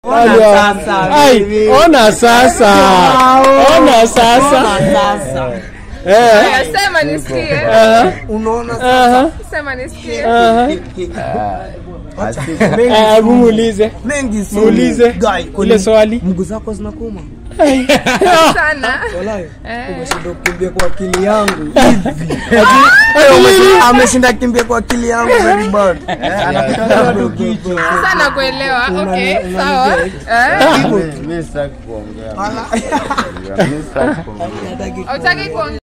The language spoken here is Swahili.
Ona sasa, Ai, baby. ona sasa ona sasa Eh, Haya, sema nisikie. aha, unaona aha, Sema nisikie. aha. mengi Eh, hebu muulize mengi si muulize guy ile swali mguu zako zinakuma Sana. walai Eh. umeshinda kukimbia kwa akili yangu Ati nini? ameshinda kimbia kwa akili yangu very bad Sana kuelewa. Okay, Unani- sawa. unanigea. Eh. Hautaki kuongea.